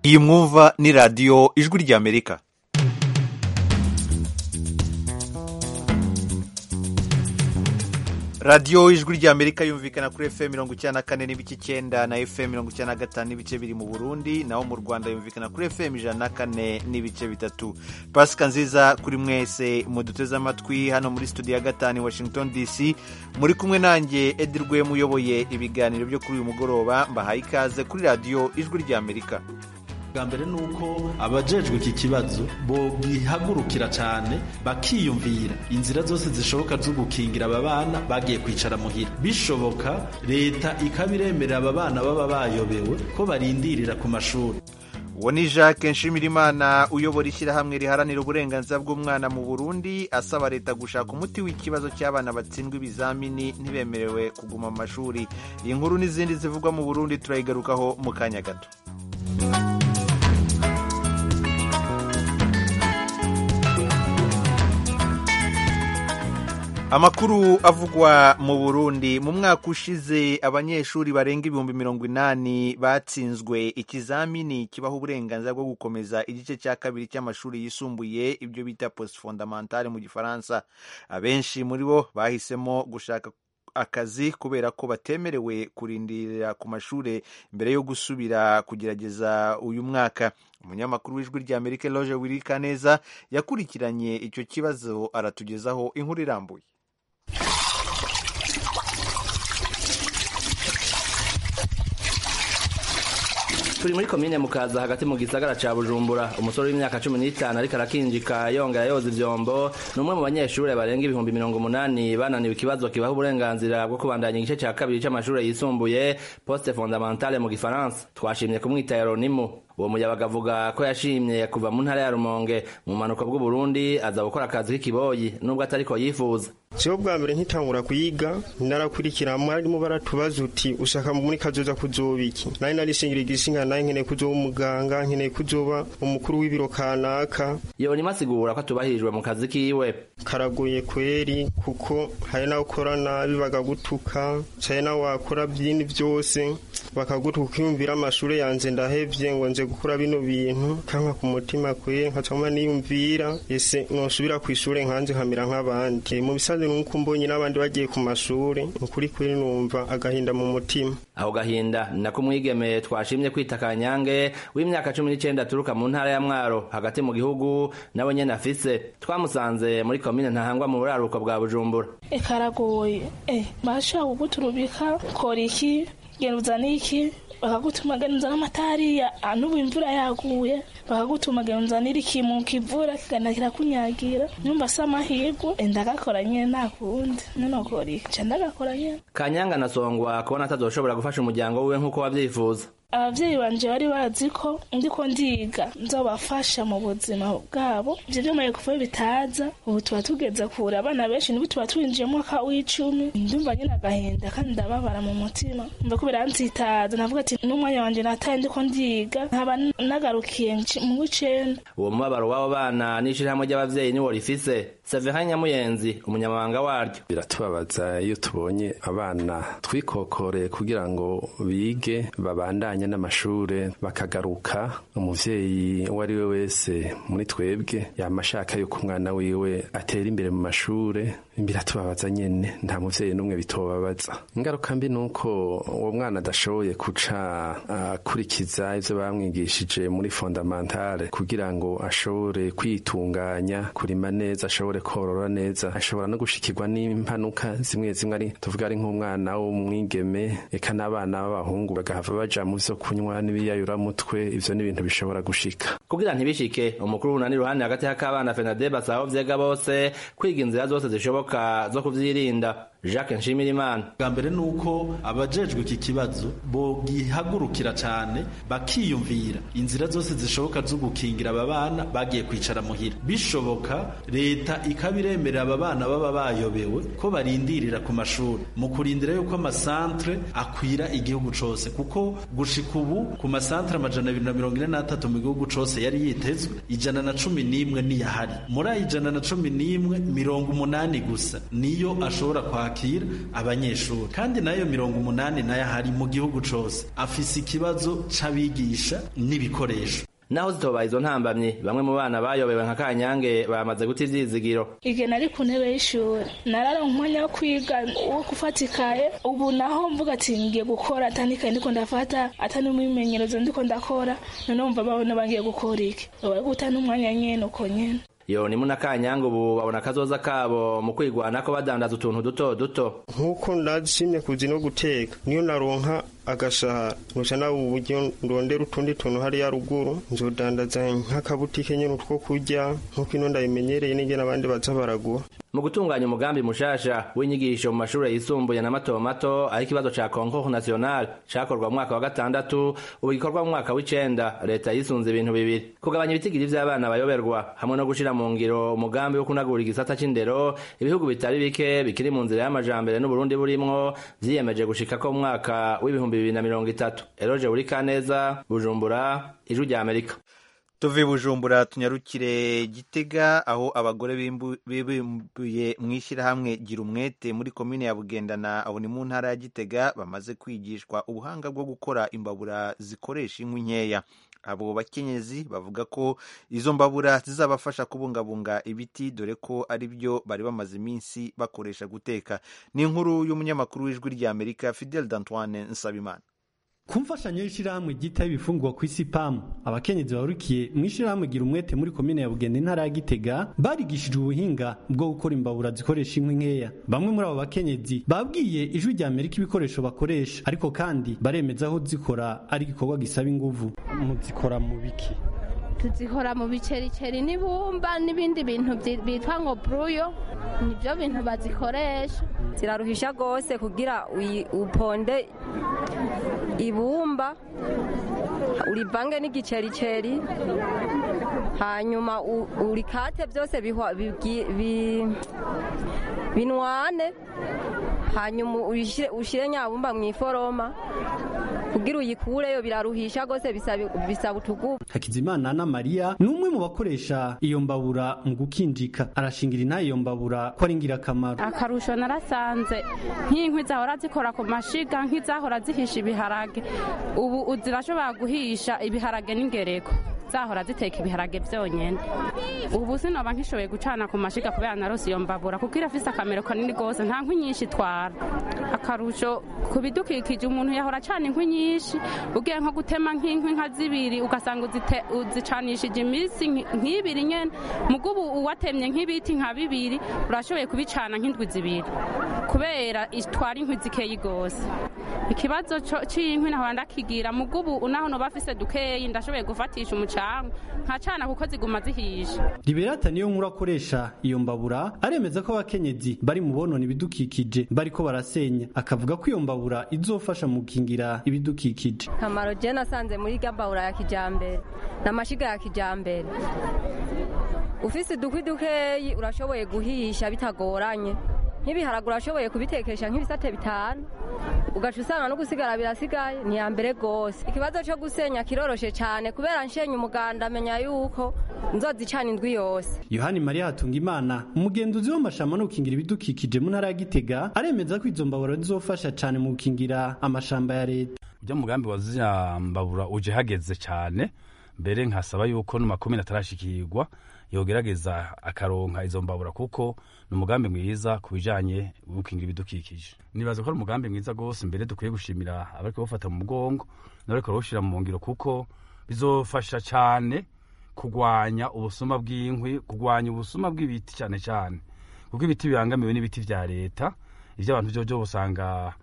iyi mwumva ni radiyo ijwi ry'amerika radiyo ijwi ry'amerika yumvikana kuri fm mirongo icyenda na kane n'ibice icyenda na fm mirongo icyenda na gatanu n'ibice biri mu burundi naho mu rwanda yumvikana kuri fm ijana na kane n'ibice bitatu pasika nziza kuri mwese muduteze amatwi hano muri studio ya gatanu i washington dc muri kumwe nanjye edirwe muyoboye ibiganiro byo kuri uyu mugoroba mbahaye ikaze kuri radiyo ijwi ry'amerika bwa mbere ni uko abajejwe iki kibazo bogihagurukira cyane bakiyumvira inzira zose zishoboka zo gukingira aba bana bagiye kwicara muhira bishoboka leta ikabiremerera aba bana baba bayobewe ko barindirira ku mashuri uwo ni jacques nshimirimana uyobora ishyirahamwe riharanira uburenganzira bw'umwana mu burundi asaba leta gushaka umuti w'ikibazo cy'abana batsindwa ibizamini ntibemerewe kuguma mu mashuri iyi nkuru n'izindi zivugwa mu burundi turayigarukaho mu kanya gato amakuru avugwa mu burundi mu mwaka ushize abanyeshuri barenga ibihumbi mirongo inani batsinzwe ikizamini kibaha uburenganzira bwo gukomeza igice cya kabiri cy'amashuri yisumbuye ibyo bita post fondamentale mu gifaransa abenshi muri bo bahisemo gushaka akazi kubera ko batemerewe kurindirira ku mashuri mbere yo gusubira kugerageza uyu mwaka umunyamakuru w'ijwi rya amerika loje wirikaneza yakurikiranye icyo kibazo aratugezaho inkuru irambuye turi muri komine mukaza hagati mu gisagara ca bujumbura umusore w'imyaka cumi n'itanu ariko arakinjika yongera yoza ivyombo ni umwe mu banyeshure barenga ibihumbi mirongo umunani bananiwe ikibazo kibaha uburenganzira bwo kubandanya igice ca kabiri c'amashure yisumbuye poste fondamentale mu gifaransa twashimye kumwita yaronimu uwo muyabaga avuga ko yashimye kuva mu ntara ya rumonge mu manuko bw'uburundi aza gukora akazi k'ikiboyi nubwo atariko yifuza siho bwa mbere nkitangura kuyiga narakurikira mwarimu baratubaza uti ushaka muri kazoza kuzoba iki nari narishingira igisinga naye nkeneye kuzoba umuganga nkeneye kuzoba umukuru w'ibiro kanaka yonima asigura ko atubahirijwe mu kazi kiwe karagoye kweri kuko hari nawe ukora nabi bakagutuka hari nawe wakora byini byose bakagutuka ukiyumvira amashuri yanjye ndahevye ngo nje gukora bino bintu kanka ku mutima kwe nkacama niyumvira ese nosubira ku ishure nkanje nkamera nk'abandi mu bisanzwe nuko mbonye n'abandi bagiye ku mashure ukuri kuri numva agahinda mu mutima aho gahinda nako umwigeme twashimye kwita kanyange w'imyaka cumi n'icenda aturuka mu ntara ya mwaro hagati mu gihugu nawe nyene afise twamusanze muri komine ntahangwa mu buraruko bwa bujumbura karagoye eh bashaka kuguturubika kora iki genda uzane iki bakagutuma genza n'amatari n'ubu imvura yaguye bakagutuma genza n'iriki mu kivura kigana kirakunyagira nyumva se amahirwe ndagakora nyene nta kundi nonokora iki nca ndagakora nyene kanyanga nasongwa kubona atazoshobora gufasha umuryango wiwe nk'uko wavyifuza abavyeyi banje bari bazi ko ndiko ndiga nzobafasha mu buzima bwabo ivyo vyamaye kuva bitaza ubu tuba tugeze kure abana benshi n'ubu tuba twinjiye mwaka w'icumi ndumva nyene agahinda kandi ndababara mu mutima mva ko biranzitaza navuga ati n'umwanya wanje nataye ndiko ndiga nkaba nagarukiye mu w'icenda uwo mubabaro w'abo bana n'ishirahamwe ry'abavyeyi niwo rifise Severin Nyamuyenzi umunyamabanga waryo biratubabaza iyo tubonye abana twikokoreye kugira ngo bige babandanye n'amashure bakagaruka umuvyeyi uwo ari we wese muri twebwe yama ashaka yuko umwana wiwe atera imbere mu mashure biratubabaza nyene nta muvyeyi n'umwe bitobabaza ingaruka mbi nuko uwo mwana adashoboye kuca akurikiza ivyo bamwigishije muri fondamentale kugira ngo ashobore kwitunganya kurima neza ashobore korora neza ashobora no gushikirwa n'impanuka zimwe zimwe ari tuvuga ari nk'umwana w'umwigeme eka n'abana b'abahungu bagahava baja mu vyo kunywa n'ibiyayuramutwe ivyo ni ibintu bishobora gushika kugira ntibishike umukuru w'unani ruhande hagati y'akabana fenade basaba vyega bose kwiga inzira zose zishoboka zo kuvyirinda jacques nshimirimana bwa mbere ni uko abajejwe iki kibazo bogihagurukira cyane bakiyumvira inzira zose zishoboka zo gukingira aba bana bagiye kwicara muhira bishoboka leta ikabiremerera aba bana baba bayobewe ko barindirira ku mashuri mu kurindira yuko amasantre akwira igihugu cose kuko gushika ubu ku masantre amajana abiri na mirongo ine n'atatu mu gihugu cose yari yitezwe ijana na cumi n'imwe niyahari muri ayo ijana na cumi n'imwe mirongo umunani gusa niyo ashobora kwakira kwakira abanyeshuri kandi nayo mirongo umunani nayo ahari mu gihugu cose afise ikibazo c'abigisha n'ibikoresho naho zitobaye izo ntambamyi bamwe mu bana bayobewe nka kanyange bamaze guta ivyizigiro igihe nari ku ntebe y'ishuri nararonka umwanya wo kwiga wo gufata ikaye ubu naho mvuga ati ngiye gukora atandikaye ndiko ndafata atari n'umwimenyerezo ndiko ndakora noneho mva babona bangiye gukora iki baba guta n'umwanya nyene uko nyene iyo ni muna kanyange ubu babona akazoza kabo mu kwigwanako badandaza utuntu duto duto nk'uko ndashimye kuzi no guteka niyo naronka agashahara nusha nawe uburyo ndondera utundi tuntu hariya ruguru nzodandaza nk'akabutike nyene utwo kurya nk'uko ino ndabimenyereye n'ingene abandi baza baragura mu gutunganya umugambi mushasha w'inyigisho mu mashure yisumbuye na mato mato aho ikibazo ca concours national cakorwa mu mwaka wa gatandatu ubu gikorwa mu mwaka w'icenda leta yisunze ibintu bibiri kugabanya ibitigiri vy'abana bayoberwa hamwe no gushira mu ngiro umugambi wo kunagura igisata c'indero ibihugu bitari bike bikiri mu nzira y'amajambere n'uburundi burimwo vyiyemeje gushikako mu mwaka w'ibihumbi bibiri na mirongo itatu eroje buri kaneza bujumbura ijwi rya amerika tuve bujumbura tunyarukire gitega aho abagore bibumbuye mu ishyirahamwe gira umwete muri komine ya bugendana aho ni mu ntara ya gitega bamaze kwigishwa ubuhanga bwo gukora imbabura zikoresha inkwi nkeya abo bakenyezi bavuga ko izo mbabura zizabafasha kubungabunga ibiti dore ko ari byo bari bamaze iminsi bakoresha guteka ni inkuru y'umunyamakuru w'ijwi rya amerika fidel d'antoine nsabimana ku mfashanyo y'ishyirahamwe ryitaho ibifungurwa ku isi pamu abakenyezi barukiye mu ishyirahamwe gira umwete muri komine ya bugenda intara ya gitega barigishijwe ubuhinga bwo gukora imbabura zikoresha inkwi nkeya bamwe muri abo bakenyezi babwiye ijwi rya amerika ibikoresho bakoresha ariko kandi baremeza aho zikora ari igikorwa gisaba inguvu muzikora mu biki tuzikora mu bicericeri n'ibumba n'ibindi bintu bitwa ngo buruyo nibyo bintu bazikoresha ziraruhisha rwose kugira uponde ibumba urivange n'igicericeri hanyuma urikate byose binwane hanyuma ushyire nyabumba mu iforoma kugira uyikureyo biraruhisha rwose bisaba utugufu hakizimana na mariya ni umwe mu bakoresha iyo mbabura mu gukinjika arashingira inaha iyo mbabura ko ari ingirakamaro akarusho narasanze nk'inkwi zahora zikora ku mashiga nk'izahora zihisha ibiharage ubu zirashobora guhisha ibiharage n'ingereko zahora ziteka ibiharage byonyine ubu sinoba nkishoboye gucana ku mashiga kubera narose iyo mbabura kuko irafise akamero kanini rwose nta nkwi nyinshi itwara akarusho ku bidukikije umuntu yahora acana inkwi nyinshi ugiye nko gutema nk'inkwi nka zibiri ugasanga uzicanishije iminsi nk'ibiri nyene mugo ubu uwatemye nk'ibiti nka bibiri urashoboye kubicana nk'indwi zibiri kubera itwara inkwi zikeyi rwose ikibazo c'inkwi nahora ndakigira mugo ubu naho noba afise dukeyi ndashoboye gufatisha umucanga nkacana kuko ziguma zihisha liberata niyo nkuru akoresha iyo mbabura aremeza ko abakenyezi bari mu bonona ibidukikije bariko barasenya akavuga ko iyo mbabura izofasha mu gukingira ibidukikije kamaro je nasanze muri gambabura ya kijambere n'amashiga ya kijambere ufise udukwi dukeyi urashoboye guhisha bitagoranye nk'ibiharagura urashoboye kubitekesha nk'ibisate bitanu ugaca usanga no gusigara birasigaye ni ya mbere rwose ikibazo cyo gusenya kiroroshe cyane kubera nshenye umuganda amenya yuko nzozicana indwi yose yohani mariya hatunga imana umugenzuzi w'amashamba no gukingira ibidukikije mu ntara ya gitega aremeza ko izo mbabura zizofasha cyane mu gukingira amashamba ya leta ujya mugambi wa ziriya mbabura uje hageze cyane mbere nkasaba yuko no makumyabiri atarashikirwa yogerageza akaronka izo mbabura kuko ni umugambi mwiza ku bijanye gukingira ibidukikije nibaza ko ari umugambi mwiza rwose mbere dukwiye gushimira abariko bafata mu mugongo n'abariko barawushira mu ngiro kuko bizofasha cyane kugwanya ubusuma bw'inkwi kugwanya ubusuma bw'ibiti cyane cyane kuko ibiti bibangamiwe n'ibiti vya leta ivyo abantu vyojo usanga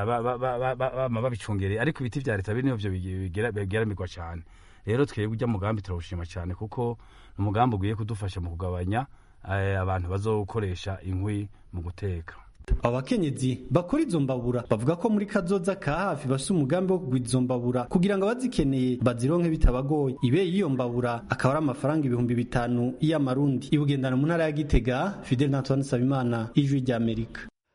bama babicungereye ariko ibiti vya leta biri nivyo bigeramirwa cyane rero twebwe ujya mugambi turawushima cyane kuko ni umugambi ugiye kudufasha mu kugabanya abantu bazokoresha inkwi mu guteka abo bakenyezi bakora izo mbabura bavuga ko muri kazoza ka hafi bafise umugambi wo kugura izo mbabura kugira ngo abazikeneye bazironke bitabagoye ibe y'iyo mbabura akaba ari amafaranga ibihumbi bitanu y'amarundi ibugendana mu ntara ya gitega fidel natwan sabimana ijwi ry'amerika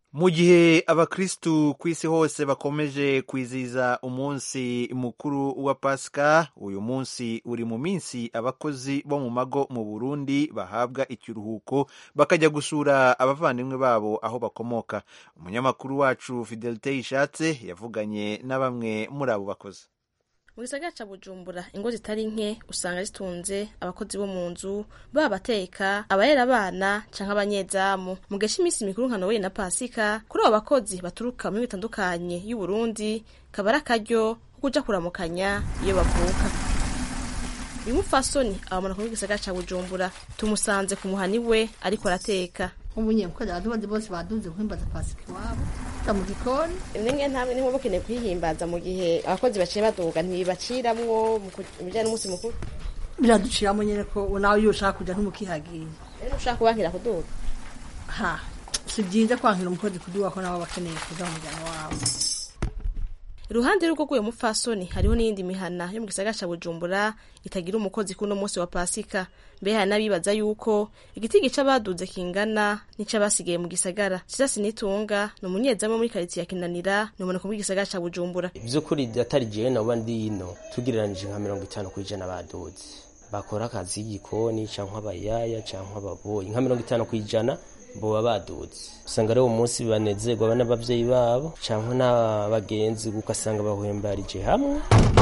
mu gihe abakristu ku isi hose bakomeje kwizihiza umunsi mukuru wa pasika uyu munsi uri mu minsi abakozi bo mu mago mu burundi bahabwa ikiruhuko bakajya gusura abavandimwe babo aho bakomoka umunyamakuru wacu fidelite yishatse yavuganye na bamwe muri abo bakozi mu gisagara ca bujumbura ingo zitari nke usanga zitunze abakozi bo mu nzu baba abateka abarera abana canke abanyezamu mu gihe c'imisi mikuru nka noweli na pasika kuri abo bakozi baturuka mu bitandukanye y'uburundi kaba ari akaryo ko kuja kuramukanya iyo bavuka uyu mupfasoni abamanuka mu gisagara ca bujumbura tumusanze ku muhani we ariko arateka nk'umunyemukozi abadubazi bose baduze guhimbaza pasika iwabo ta mu gikoni nimwe ntabwo niho bakeneye kwihimbaza mu gihe abakozi baciye baduga ntibaciramwo mu bijyanye n'umunsi mukuru biraduciramo nyine ko nawe iyo ushaka kujya ntumukihagiye rero ushaka kubankira kuduga ha si byiza kwankira umukozi kuduga ko nabo bakeneye kuza mu muryango wabo iruhande y'urugo rw'uyu mupfasoni hariho n'iyindi mihana yo mu gisagara ca bujumbura itagira umukozi kuno munsi wa pasika mbe hari n'abibaza yuko igiti gica baduze kingana n'ico basigaye mu gisagara sisasi nitunga ni umunyezamu muri karitsiye ya kinanira ni umuntu gisagara ca bujumbura vy'ukuri atari jewe nabo ndi ino tugereranije nka mirongo itanu kw'ijana baduze bakora akazi y'igikoni canke abayaya canke ababoyi nka mirongo itanu kw'ijana boba baduze usanga rero umunsi banezerwa n'abavyeyi babo canke n'abagenzi ugasanga bahwembarije hamwe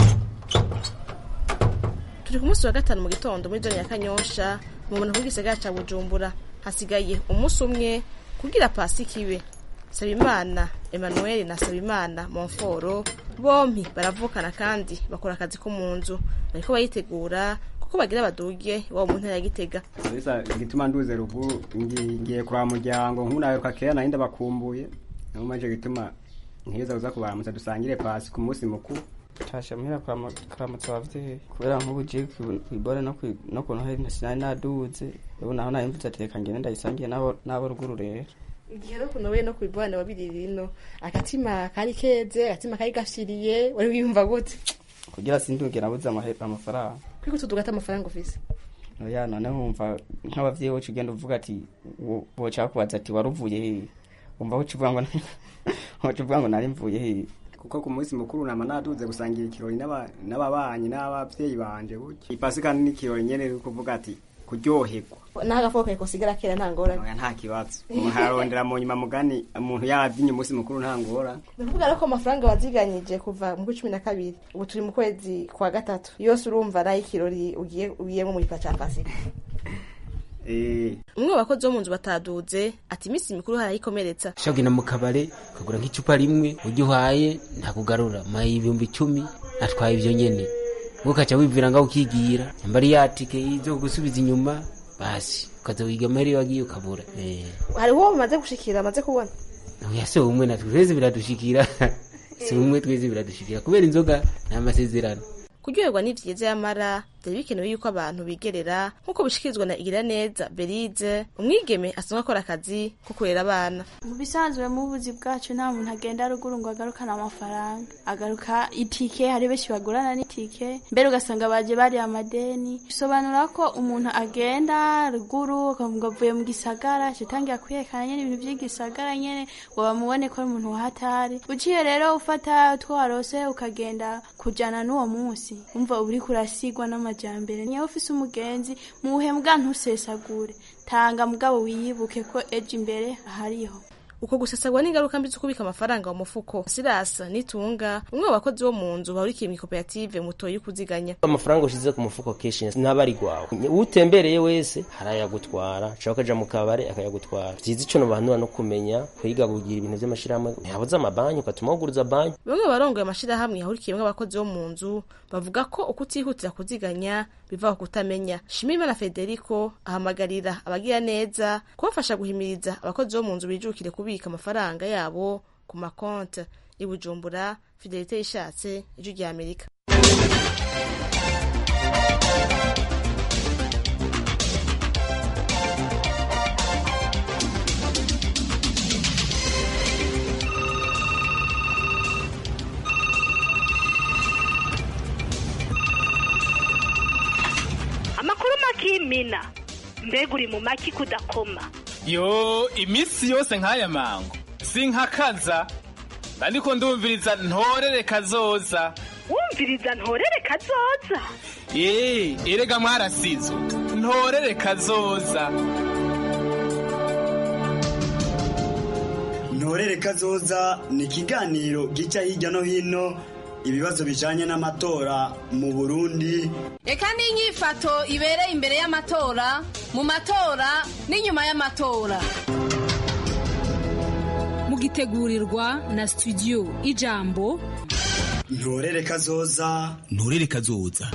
turi ku munsi wa gatanu mu gitondo muri zone ya kanyosha mu muntu w'igisagara ca bujumbura hasigaye umunsi umwe kugira pasika ibe sabimana emmanuel na sabimana monforo bompi baravukana kandi bakora akazi ko mu nzu bariko bayitegura kuko bagira baduge iwabo mu ntara ya gitega kabisa igituma nduze ruguru ngiye kwa muryango nk'unaheruka kera nari ndabakumbuye niyo mpamvu gituma nkiza kuza kubaramutsa dusangire pasi ku munsi mukuru tasha muhira kuramutsa abavyeyi kubera nk'ubu je kwibore no ku noheli sinari naduze ubu naho nari mvuze ati reka ngende ndayisangiye n'abo ruguru rero igihe no kunowe no kwibone wabiri rino agatima kari keze agatima kari gashiriye wari wiyumva gute kugira sinduge nabuze amafaranga kwiko tuduga ata amafaranga ufise oya none wumva nk'abavyeyi wocu ugenda uvuga ati boca kubaza ati waruvuye hehe wumva woca uvuga ngo woca uvuga ngo nari mvuye hehe kuko ku munsi mukuru nama naduze gusangira ikirori n'ababanyi n'abavyeyi banje burya ipasika n'ikirori nyene kuvuga ati kuryoherwa n'agafuko kariko sigara kera nta ngorane oya nta kibazo umuntu ararondera mu nyuma mugani umuntu yabyinye umunsi mukuru nta ngorane ndavuga rero ko amafaranga waziganyije kuva mu cumi na kabiri ubu turi mu kwezi kwa gatatu yose urumva nayo ikirori ugiye ugiyemo mu gipa ca pasika umwe mu bakozi bo mu nzu bataduze ati iminsi mikuru harayikomeretsa ushobora kugenda mu kabare ukagura nk'icupa rimwe ujya uhaye ntakugarura maye ibihumbi icumi atwaye ibyo nyene ukaca wivira ngaho ukigira nyamba ari yatike zo gusubiza inyuma basi ukaza wiga amaheri wagiye ukabura hari uwo bamaze gushikira amaze kubona oya si umwe natwe twese biradushikira si umwe twese biradushikira kubera inzoga ni amasezerano kuryoherwa ni vyiza yamara byari bikenewe yuko abantu bigerera nk'uko bishikirizwa na igira neza berize umwigeme asanzwe akora akazi ko kurera abana mu bisanzwe mu buzi bwacu nta muntu agenda ruguru ngo agarukane amafaranga agaruka itike hari benshi bagurana n'itike mbere ugasanga baje bari amadeni bisobanura ko umuntu agenda ruguru ukavuga avuye mu gisagara citangira kwiyerekana nyene ibintu vy'igisagara nyene ngo bamubone ko ari umuntu wahatari uciye rero ufata utwo warose ukagenda kujana n'uwo munsi umva uriko urasigwa n'amajambere niyo ufise umugenzi muhe mbwa ntusesagure tanga mugabo wiyibuke ko ejo imbere ahariho uko gusesagwa n'ingaruka mbi zo kubika amafaranga mu mufuko sirasa nitunga umwe mu bakozi bo mu nzu bahurikiye mu koperative mutoyi kuziganya amafaranga ushize ku mufuko kenshi ntaba ari gwawe utembereye wese harayagutwara ushobora ukaja mu kabare akayagutwara vyiza ico nobanura no kumenya kwiga kugira ibintu vy'amashirahamwe ntihabuze amabanki ugatuma wuguriza banki bamwe barongoye amashirahamwe yahurikiyemwo abakozi bo mu nzu bavuga ko uko utihutira kuziganya biva ku kutamenya shimimana federico ahamagarira abagira neza kubafasha guhimiriza abakozi bo mu nzu bijukire kubika amafaranga yabo ku makonti i bujumbura fidelite yishatse ijwi rya amerika amakuru makimina mbega uri mu maki kudakoma yo iminsi yose nk'aya mango sinkakaza ndandiko ndumviriza ntorere kazoza wumviriza ntorere kazoza ee erega mwarasizwe ntorere kazoza ntorere kazoza ni ikiganiro gica hirya no hino ibibazo bijanye n'amatora mu burundi reka n'inyifato ibereye imbere y'amatora mu matora n'inyuma y'amatora mugitegurirwa na studio ijambo ntorere kazoza nturere kazoza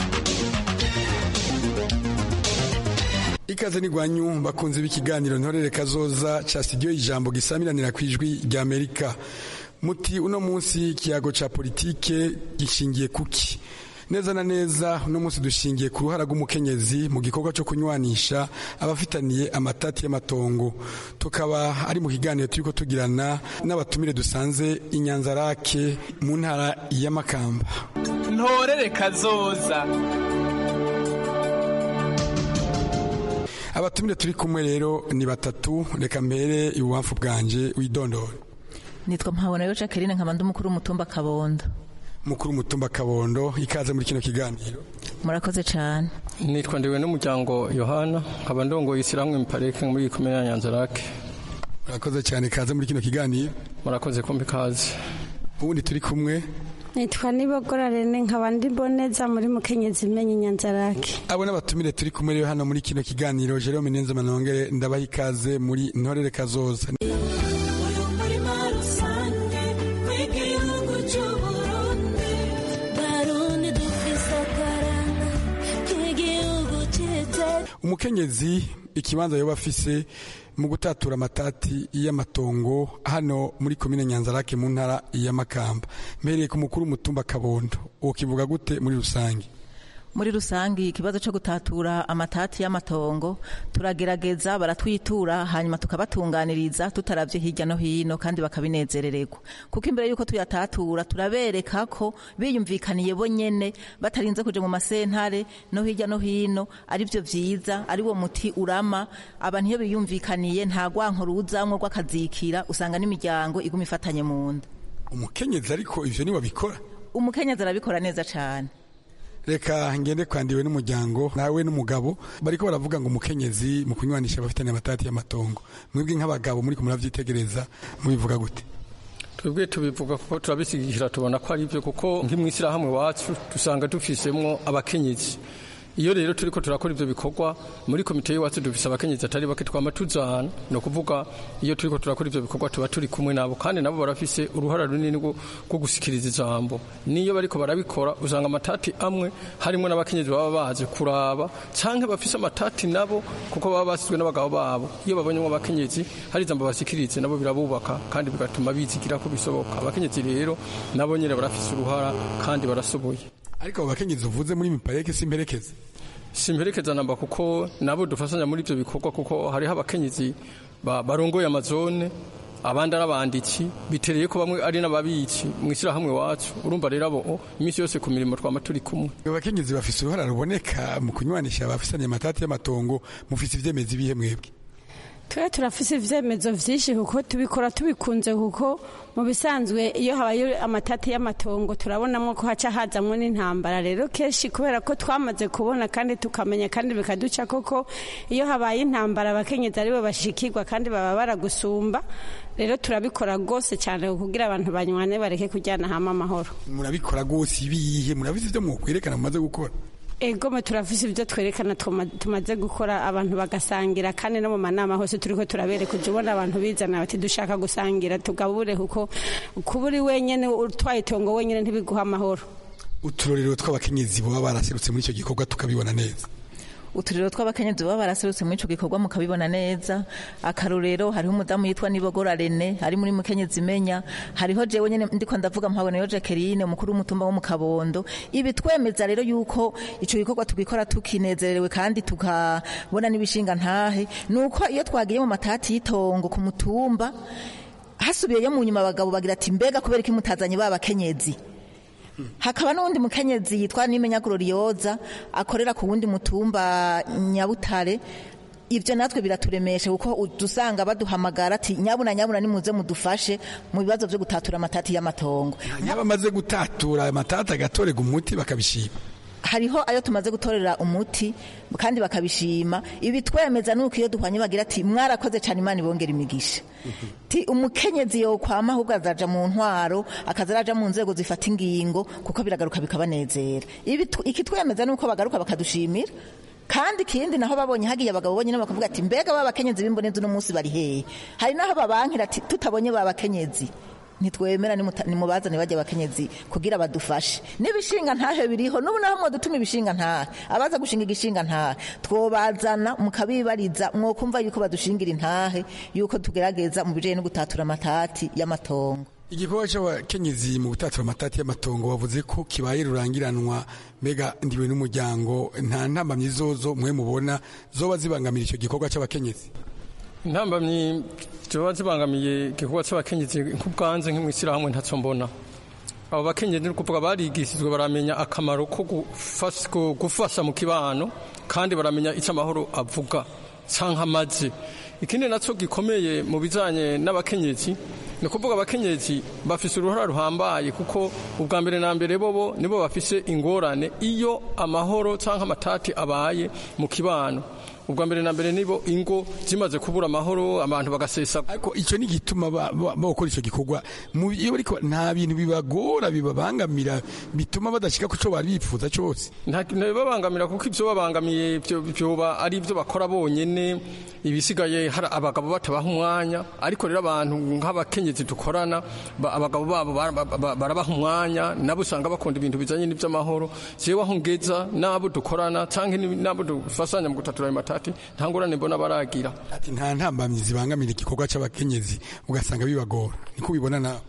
ikaze n'igwanyu bakunze b'ikiganiro ntorere kazoza ca studio ijambo gisamiranira ku ijwi rya amerika muti uno munsi ikiyago ca politike gishingiye kuki neza na neza uno munsi dushingiye ku ruhara rw'umukenyezi mu gikorwa cyo kunywanisha abafitaniye amatati y'amatongo tukaba ari mu kiganiro turiko tugirana n'abatumire dusanze inyanzarake mu ntara y'amakamba ntorere kazoza abatumire turi kumwe rero ni batatu reka mbere ibubamfu bwanje widondore nitwa mpabonayo jacqueline nkaba ndi umukuru w'umutumba kabondo mukuru w'umutumba kabondo ikaze muri kino kiganiro murakoze cyane nitwa ndiwe n'umuryango yohana nkaba ndongoye isiramwe miparike muri iyi komine ya nyanzarake murakoze cyane ikaze muri kino kiganiro murakoze kumbi ikaze ubundi turi kumwe nitwa nibogora rene nkaba ndi mboneza muri mukenyezi imenye inyanzarake abo n'abatumire turi kumwe rero hano muri kino kiganiro jerome nenze manongere ndabaha ikaze muri ntorere kazoza umukenyezi ikibanza yoba afise mu gutatura amatati y'amatongo hano muri komine nyanzarake mu ntara y'amakamba mpereye ku mukuru w'umutumba kabondo uwo kivuga gute muri rusange muri rusange ikibazo cyo gutatura amatati y'amatongo turagerageza baratwitura hanyuma tukabatunganiriza tutaravye hirya no hino kandi bakabinezerererwa kuko imbere y'uko tuyatatura turabereka ko biyumvikaniye bo nyene batarinze kuja mu masentare no hirya no hino ari byo vyiza ari wo muti urama abantu iyo biyumvikaniye nta gwanko ruzamwo rw'akazikira usanga n'imiryango iguma ifatanye mu nda umukenyezi ariko ivyo ni wabikora umukenyezi arabikora neza cane reka ngende kwandiwe n'umuryango nawe n'umugabo bariko baravuga ngo umukenyezi mu kunywanisha abafitanye amatati y'amatongo mwebwe nk'abagabo muri muravyitegereza mubivuga gute twebwe tubivuga kuko turabisigikira tubona ko ari byo kuko nk'imwishyirahamwe wacu dusanga dufisemwo abakenyezi iyo rero turiko turakora ivyo bikorwa muri komite y'iwacu dufise abakenyezi atari bake twama tuzana ni ukuvuga iyo turiko turakora ivyo bikorwa tuba turi kumwe nabo kandi nabo barafise uruhara runini rwo gusikiriza ijambo niyo bariko barabikora usanga amatati amwe harimo n'abakenyezi baba baje kuraba canke bafise amatati nabo kuko baba basizwe n'abagabo babo iyo babonyemo abakenyezi hari ijambo basikirize nabo birabubaka kandi bigatuma bizigira ko bisoboka abakenyezi rero nabo nyene barafise uruhara kandi barasoboye ariko abo bakenyezi uvuze muri mipareke simperekeze simperekeza namba kuko nabo dufashanya muri ibyo bikorwa kuko hariho abakenyezi barongoye amazone abandi ari abanditsi bitereye ko bamwe ari n'ababitsi mu ishyirahamwe wacu urumva rero abo iminsi yose ku mirimo twama turi kumwe abakenyezi bafise uruhara ruboneka mu kunywanisha abafisanye amatati y'amatongo mufise ivyemezi bihe mwebwe twe turafise ivyemezo vyinshi kuko tubikora tubikunze kuko mu bisanzwe iyo habaye amatati y'amatongo turabonamo ko haca hazamwo n'intambara rero kenshi kubera ko twamaze kubona kandi tukamenya kandi bikaduca koko iyo habaye intambara abakenyezi aribo bashikirwa kandi baba baragusumba rero turabikora rwose cyane kugira abantu banywane bareke kujyana hamwe amahoro murabikora rwose ibihe murabizi ivyo mwokwerekana mumaze gukora egome turafise ibyo twerekana tumaze gukora abantu bagasangira kandi no mu manama hose turiko turabereka uje ubona abantu bizana bati dushaka gusangira tugabure kuko kuba uri wenyene utwaye itongo wenyene ntibiguha amahoro uturorero tw'abakenyezi baba baraserutse muri icyo gikorwa tukabibona neza uturiro tw'abakenyezi baba baraserutse muri ico gikorwa mukabibona neza akarorero hariho umudamu yitwa nibogora rene ari muri mukenyezi imenya hariho jewe nyene ndiko ndavuga mpabonayo jacqueline umukuru w'umutumba wo mu kabondo ibi twemeza rero yuko ico gikorwa tugikora tukinezerewe kandi tukabona n'ibishinga ntahe nuko iyo twagiye mu matati y'itongo ku mutumba hasubiyeyo mu nyuma abagabo bagira ati mbega kubera iki mutazanye ba bakenyezi hakaba n'uwundi mukenyezi yitwa nimenya glorioza akorera ku wundi mutumba nyabutare ibyo natwe biraturemesha kuko dusanga baduhamagara ati nyabuna nyabuna nimuze mudufashe mu bibazo byo gutatura amatati y'amatongo yaba amaze gutatura amatati agatorega umuti bakabishima hariho ayo tumaze gutorera umuti kandi bakabishima ibi twemeza nuko iyo duhwanye bagira ati mwarakoze cyane imana ibongera imigisha ti umukenyezi yokwama ahubwo azaja mu ntwaro akaza araja mu nzego zifata ingingo kuko biragaruka bikabanezera ibi tu- iki twemeza nuko bagaruka bakadushimira kandi ikindi naho babonye hagiye abagabo bonyine bakavuga ati mbega ba bakenyezi b'imbonezi uno munsi bari hehe hari naho babankira ati tutabonye ba bakenyezi ntitwemera nimuta- nimubazane bajya abakenyezi kugira badufashe n'ibishinga ntahe biriho n'ubu naho mwadutuma ibishinga ntahe abaza gushinga igishinga ntahe twobazana mukabibariza mwokumva yuko badushingira intahe yuko tugerageza mu bijanye no gutatura amatati y'amatongo igikorwa cy'abakenyezi mu gutatura amatati y'amatongo bavuze ko kibaye rurangiranwa mbega ndiwe n'umuryango nta ntambamyi zozo mwe mubona zoba zibangamira icyo gikorwa cy'abakenyezi intambamyi ziba zibangamiye igikorwa cy'abakenyezi nk'ubwanze nk'imwishyirahamwe ntacyo mbona abo bakenyezi ni ukuvuga barigishijwe baramenya akamaro ko gufas- ko gufasha mu kibano kandi baramenya icyo amahoro avuga cyangwa amaze ikindi nacyo gikomeye mu bijyanye n'abakenyezi ni ukuvuga abakenyezi bafise uruhara ruhambaye kuko ubwa mbere na mbere bobo nibo bafise ingorane iyo amahoro cyangwa amatati abaye mu kibano ubwa mbere na mbere nibo ingo zimaze kubura amahoro abantu bagasesa ariko icyo ni igituma ba- ba- bakora icyo gikorwa Mu- iyo bariko nta bintu bibagora bibabangamira bituma badashika ku cyo bari bifuza cyose nta babangamira kuko ibyo babangamiye byo- byoba ari ibyo bakora bonyene ibisigaye hari abagabo batabaha umwanya ariko rero abantu nk'abakenyezi dukorana ba- abagabo babo bara- ba- ba- barabaha umwanya nabo usanga bakunda ibintu bijanye n'iby'amahoro jewe aho ngeza n'abo dukorana canke ni- n'abo dufasanya mu gutatura ayo matati nta ngorane mbona baragira ati nta ntambamyi zibangamira igikorwa cy'abakenyezi ugasanga bibagora niko ubibona nawe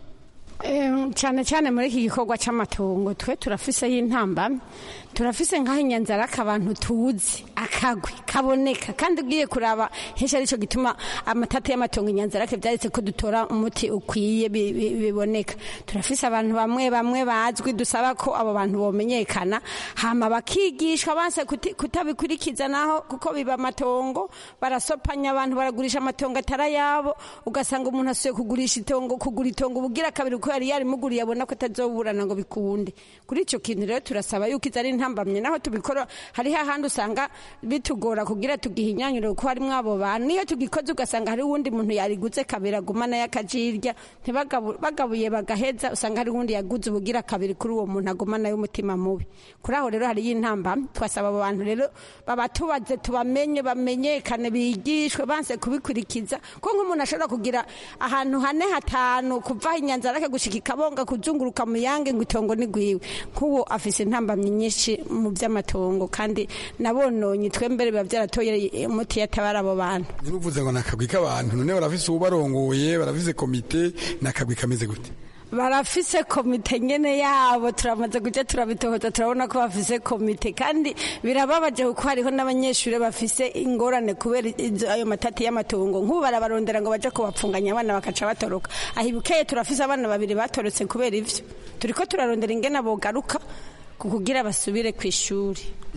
Em, cyane cyane muri iki gikorwa cy'amatongo twe turafiseho intambamyi turafise nk'aho inyanzara abantu tuzi akagwi kaboneka kandi ugiye kuraba henshi aricyo gituma amatata y'amatongo inyanzara ke byaretse ko dutora umuti ukwiye bi- bi- biboneka turafise abantu bamwe bamwe bazwi dusaba ko abo bantu bomenyekana hama bakigishwa banse kuti- kutabikurikiza naho kuko biba amatongo barasopanya abantu baragurisha amatongo atari ayabo ugasanga umuntu asuye kugurisha itongo kugura itongo ubugira kabiri uko yari yarimuguriye abona ko atazoburana ngo bikunde kuri icyo kintu rero turasaba yuko izo ari intambamye naho tubikora hariho ahandi usanga bitugora kugira tugihinyanyure kuko harimo abo bantu niyo tugikoze ugasanga hari uwundi muntu yariguze kabiri aguma nayo akajirya ntibagabu- bagabuye bagaheza usanga hari uwundi yaguze ubugira kabiri kuri uwo muntu aguma nayo umutima mubi kuri aho rero hariyo intambamye twasaba abo bantu rero babatubaze tubamenye bamenyekane bigishwe banse kubikurikiza ko nk'umuntu ashobora kugira ahantu hane hatanu kuva inyanzara ke gushika ikabonga kuzunguruka mu yange ngo itongo ni gwiwe nk'uwo afise intambamyi nyinshi mu by'amatongo kandi nabononye twembere biba byaratoye umuti yatabara abo bantu ntinuvuze ngo ni akagwi k'abantu none barafise ubarongoye barafise komite ni akagwi kameze gute barafise komite nyene yabo turamaze kuja turabitohoza turabona ko bafise komite kandi birababaje kuko hariho n'abanyeshuri bafise ingorane kubera izo- ayo matati y'amatongo nk'ubu barabarondera ngo baje kubapfunganya abana bakaca batoroka aho ibukeye turafise abana babiri batorotse kubera ivyo turiko turarondera ingene bogaruka ku kugira basubire ku ishuri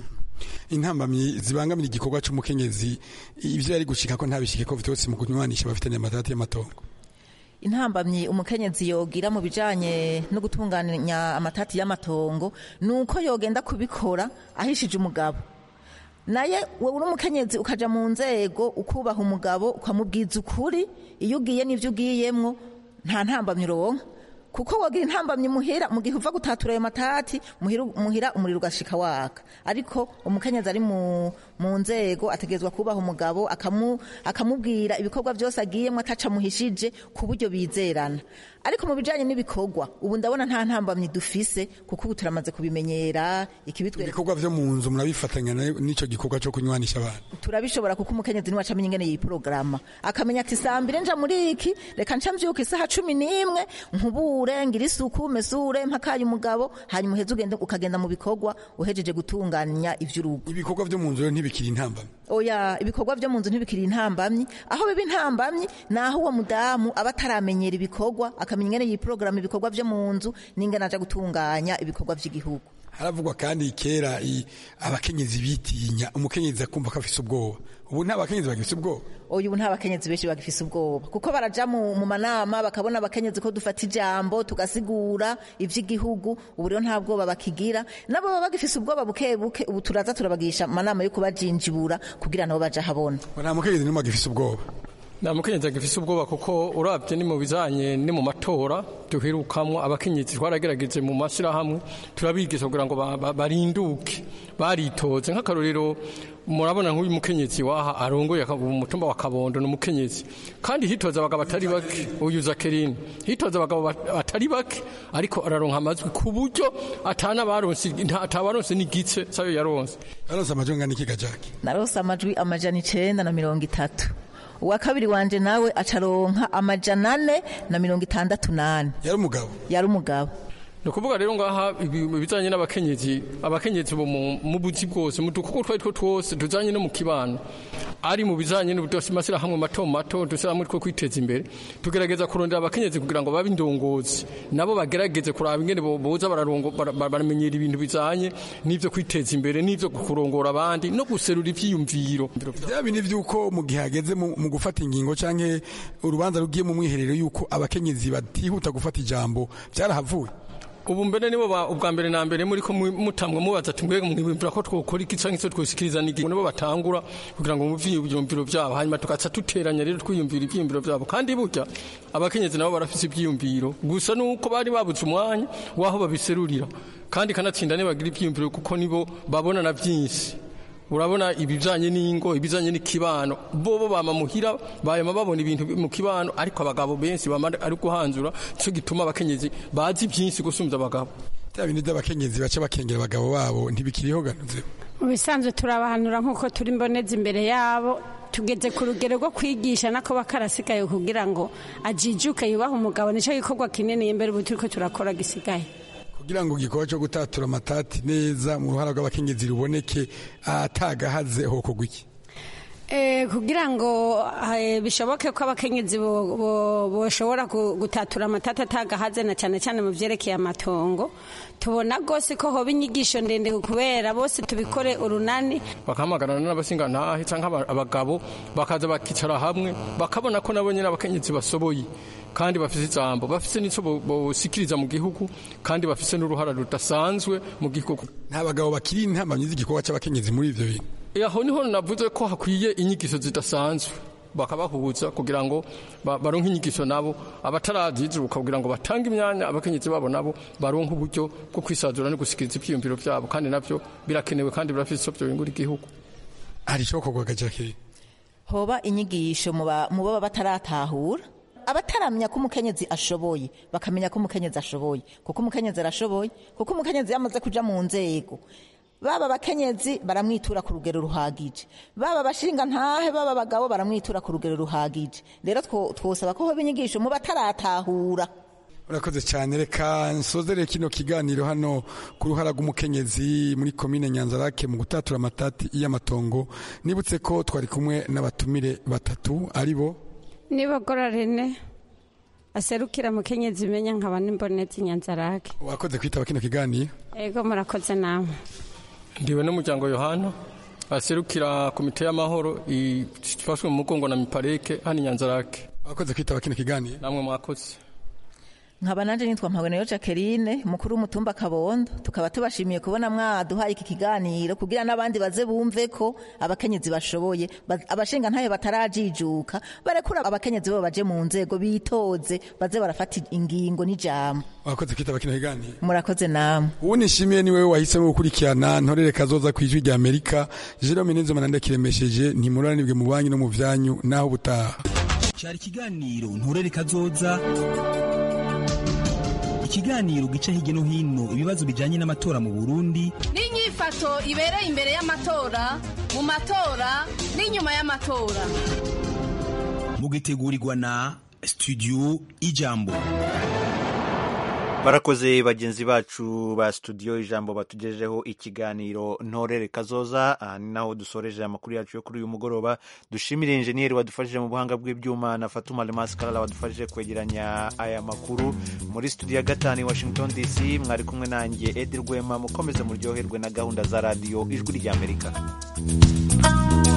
intambamyi zibangamira igikorwa cy'umukenyezi ibyo yari gushika ko ntabishike ko vyose mu kunywanisha bafitanye amatati y'amatongo intambamyi umukenyezi yogira mu bijanye no gutunganya amatati y'amatongo ni uko yogenda kubikora ahishije umugabo naye wowe uri umukenyezi ukaja mu nzego ukubaha umugabo ukamubwiza ukuri iyo ugiye n'ivyo ugiyemwo nta ntambamyi uronka kuko wogira intambamyi muhira mu gihe uva gutatura ayo matati muhira, muhira umuriro ugashika waka ariko umukenyezi ari mu, mu nzego ategerezwa kubaha umugabo akamu, akamubwira ibikorwa byose agiyemo ataca muhishije ku buryo bizerana ariko mu bijanye n'ibikorwa ubu ndabona nta ntambamyi dufise kuko ubu turamaze kubimenyera ikibitwereka ibikorwa vyo mu nzu murabifatanya na- n'ico gikorwa cyo kunywanisha abantu turabishobora kuko umukenyezi niwe acamenya ingene yiporogaramu akamenya ati saa mbiri nja muri iki reka nca mvyuka isaha cumi n'imwe nkubure ngira isuku mesure mpakaye umugabo hanyuma uheze ugende ukagenda mu bikorwa uhejeje gutunganya ivy'urugo ibikorwa vyo mu nzu rero ntibikiri intambamyi oya ibikorwa vyo mu nzu ntibikiri intambamyi aho biba intambamyi ni aho uwo mudamu aba ataramenyera ibikorwa akamenya ingene yiporogaramu ibikorwa vyo mu nzu n'ingene aja gutunganya ibikorwa vy'igihugu haravugwa kandi kera i- abakenyezi bitinya umukenyezi akumva ko afise ubwoba ubu nta bakenyezi bagifise ubwoba uyu ubu nta bakenyezi benshi bagifise ubwoba kuko baraja mu mu manama bakabona abakenyezi ko dufata ijambo tugasigura ivy'igihugu ubu rero nta bwoba bakigira nabo baba bagifise ubwoba buke buke ubu turaza turabagisha amanama yo kubajinjibura kugira nabo baja habona nta mukenyezi n'umwe agifise ubwoba nta mukenyezi agifise ubwoba kuko urabye ni mu bijanye ni mu matora duherukamwo abakenyezi twaragerageje mu mashyirahamwe turabigisha kugira ngo ba- ba- barinduke baritoze nk'akarorero murabona nk'uyu mukenyezi waha arongoye aka- umutumba wa kabondo ni umukenyezi kandi hitoza abagabo batari bake uyu zakerini hitoza abagabo bat- batari bake ariko araronka amajwi ku buryo atanabaronse nta- atabaronse n'igice sayo yaronse yaronse amajwi angana iki gajaki narose amajwi amajana icenda na mirongo itatu uwa kabiri wanje nawe acaronka amajana ane na mirongo itandatu nane yari umugabo yari umugabo ni ukuvuga rero ngaha ibi- ibijanye n'abakenyezi abakenyezi bo mu mu buzi bwose mu dukoko twari two twose tujanye no mu kibano ari mu bijanye n'amashyirahamwe mato mato dushyirahamwe two kwiteza imbere tugerageza kurondera abakenyezi kugira ngo babe indongozi nabo bagerageze kuraba ingene bo- boza bararongo- bara- bara- baramenyera ibintu bijanye n'ivyo kwiteza imbere n'ivyo kurongora abandi no guserura ivyiyumviro bya bindi by'uko mu gihe hageze mu mu gufata ingingo canke urubanza rugiye mu mwiherero y'uko abakenyezi batihuta gufata ijambo byarahavuye ubu mbere nibo ba- ubwa mbere na mbere muri ko mu- mutamwe mubaza ati mbega mwibwira ko twokora iki canke se twosikiriza n'iki nibo batangura kugira ngo muvye ivyumviro vyabo hanyuma tugaca duteranya rero twiyumvira ivyiyumviro vyabo kandi burya abakenyezi nabo barafise ivyiyumviro gusa nuko bari babuze umwanya waho babiserurira kandi kanatsinda nibagira ivyiyumviro kuko nibo babona na vyinshi urabona ibijanye n'ingo ibijanye n'ikibano bobo bama muhira bayama babona ibintu mu kibano ariko abagabo benshi bama ari guhanzura cyo gituma abakenyezi bazi byinshi gusumvya abagabo bya bindi by'abakenyezi baca bakengera abagabo babo ntibikiriho ganuze mu bisanzwe turabahanura nk'uko turi mboneza imbere yabo tugeze ku rugero rwo kwigisha nako bakarasigaye kugira ngo ajijuke yubahe umugabo nicyo gikorwa kinini imbere ubu turiko turakora gisigaye kugira ngo igikorwa cyo gutatura amatati neza mu ruhara rw'abakenyezi ruboneke atagahaze hokorwa iki Eh, kugira ngo eh, bishoboke ko abakenyezi bo- bo- boshobora gu- gutatura amatata atagahaze na cyane cyane mu vyerekeye amatongo tubona rwose ko hoba inyigisho ndende kubera bose tubikore urunani bakahamagarana n'abasingantahe cyangwa aba- abagabo bakaza bakicara hamwe bakabona ko nabo nyine abakenyezi basoboye kandi bafise ijambo bafise n'ico bo- bosikiriza mu gihugu kandi bafise n'uruhara rudasanzwe mu gihugu nta bagabo bakiri intamamyi z'igikorwa cy'abakenyezi muri ivyo bintu aho niho navuze ko hakwiye inyigisho zidasanzwe bakabahuza kugira ngo ba- baronke inyigisho nabo abatarazizuka kugira ngo batange imyanya abakenyezi babo nabo baronke uburyo bwo kwisazura no gusikiriza ivyiyumviro vyabo kandi navyo birakenewe kandi birafise ico vyobingura igihugu hari icokorwa gajaki hoba inyigisho mu ba- mu baba bataratahura abataramenya ko umukenyezi ashoboye bakamenya ko umukenyezi ashoboye kuko umukenyezi arashoboye kuko umukenyezi yamaze kuja mu nzego baba abakenyezi baramwitura ku rugero ruhagije baba abashinga ntahe baba abagabo baramwitura ku rugero ruhagije rero two- twosaba ko hoba inyigisho mu bataratahura urakoze cyane reka nsozere kino kiganiro hano ku ruhara rw'umukenyezi muri komine nyanzarake mu gutatura amatati y'amatongo nibutse ko twari kumwe n'abatumire batatu ari bo nibogora rene aserukira mukenyezi imenya nkaba n'imbonezi nyanzarake wakoze kwitaba kino kiganiro ego murakoze namwe ndiwe n'umuryango yohana aserukira komite y'amahoro ifashwe mu mugongo na mipareke hano inyanzarake wakoze kwitaba kino kiganiro namwe mwakoze nkaba nanje nitwa mpaboneyo jacqueline mukuru w'umutumba kabondo tukaba tubashimiye kubona mwaduhaye iki kiganiro kugira n'abandi baze bumve ko abakenyezi bashoboye ba- abashinga ntayo batarajijuka barekura abakenyezi bo baje mu nzego bitoze baze barafata ingingo n'ijambo wakoze kwitaba kino kiganiro murakoze namwe ubu nishimiye ni wowe wahisemo gukurikirana ntorere kazoza ku ijwi rya amerika jerome nizomana ndakiremesheje ntimuranibwe mu banki no mu vyanyu naho ubutaha cyari ikiganiro nturere kazoza ikiganiro gica hirya no hino ibibazo bijyanye n'amatora mu burundi n'inyifato ibereye imbere y'amatora mu matora n'inyuma y'amatora mugitegurirwa na studio ijambo barakoze bagenzi bacu ba studio ijambo batugejejeho ikiganiro ntorere kazoza aha ni naho dusoreje amakuru yacu yo kuri uyu mugoroba dushimire injeniyeri wadufashije mu buhanga bw'ibyuma na fatuma lemasi karara wadufashije kwegeranya aya makuru muri studio ya gatanu i washington dc mwari kumwe nanjye edi rwema mukomeze muryoherwe na gahunda za radiyo ijwi ry'amerika